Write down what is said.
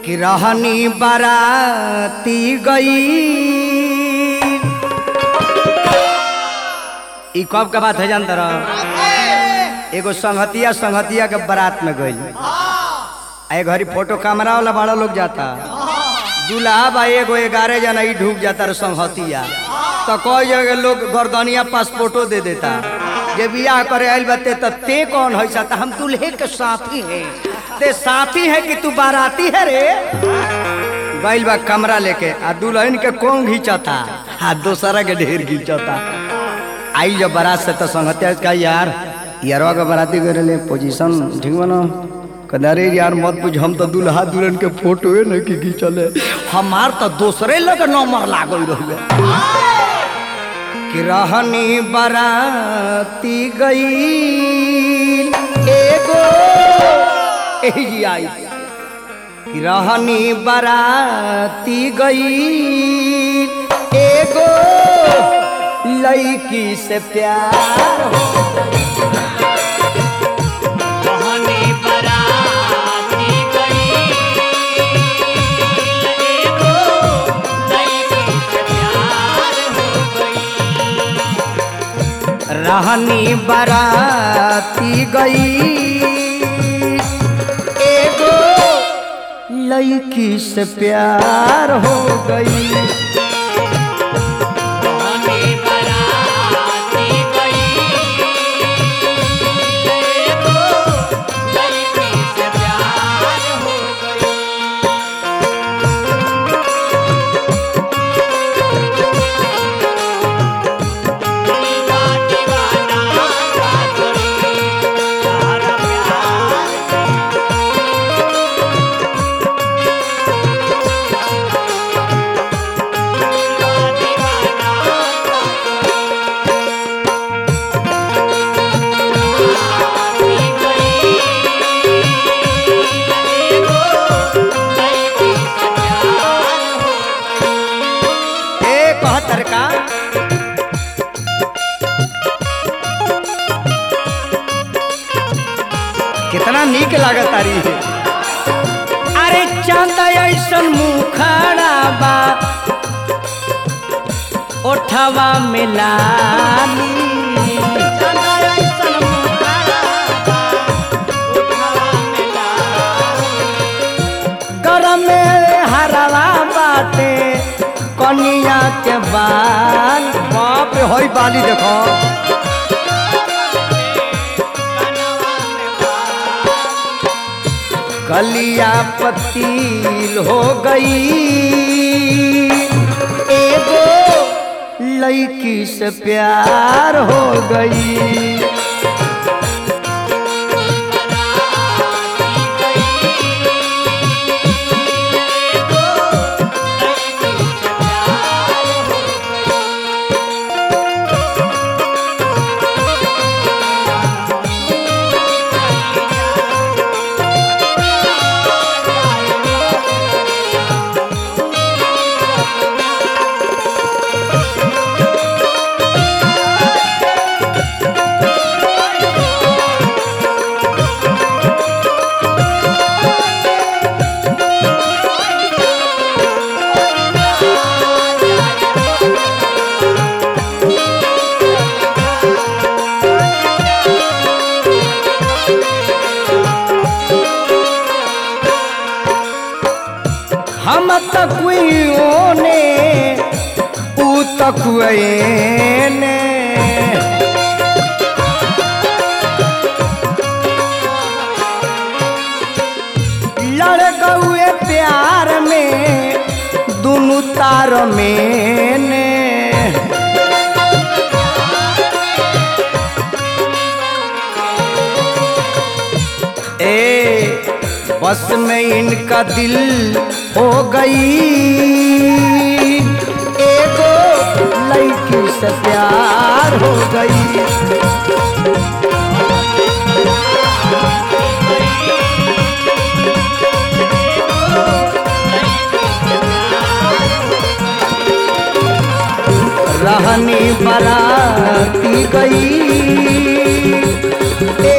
कि रहनी बाराती गई ई कब के बात है जानता रह एगो संगतिया संगतिया के बारात में गई ए घरी फोटो कैमरा वाला बड़ा लोग जाता दूल्हा बा एगो ग्यारह जना ही ढूक जाता रे संगतिया तो कोई जगह लोग गर्दनिया पासपोर्टो दे देता जे बियाह करे आइल बते तो ते कौन है सा हम दूल्हे के साथी हैं ते साथी है कि तू बाराती है रे गइल बा कमरा लेके आ दुल्हन के कौन घींचता आ दोसरा के ढेर घींचता आई जब बारात से तो संगतिया का यार यारवा के बाराती करे ले पोजीशन ठीक बनो कदारे यार मत पूछ हम तो दुल्हा दुल्हन के फोटो है ना कि घींचले हमार तो दूसरे लोग नंबर लागल रहुए कि रहनी बाराती गई एगो एही जी आई कि रहनी बाराती गई एगो लड़की से प्यार हो कहनी बराती गई एगो लड़की से प्यार हो गई रहनी बाराती गई एगो लड़की से प्यार हो गई कहनी बराती गई एगो लड़की से प्यार हो गई दीवाना दीवाना साथी सारा प्यार ए कहतर का कितना नीक लागत तारी है अरे चांदा ऐसन मुखड़ा बा ओठवा में लाली गरम में हरवा बाटे कनिया के बाल बाप रे होई बाली देखो कलिया पतील हो गई एगो लड़की से प्यार हो गई हम तकुओं ने ऊ तकुए ने लड़ गए प्यार में दोनों तार में ने ए बस में इनका दिल हो गई एगो लड़की से प्यार हो गई रहनी बराती गई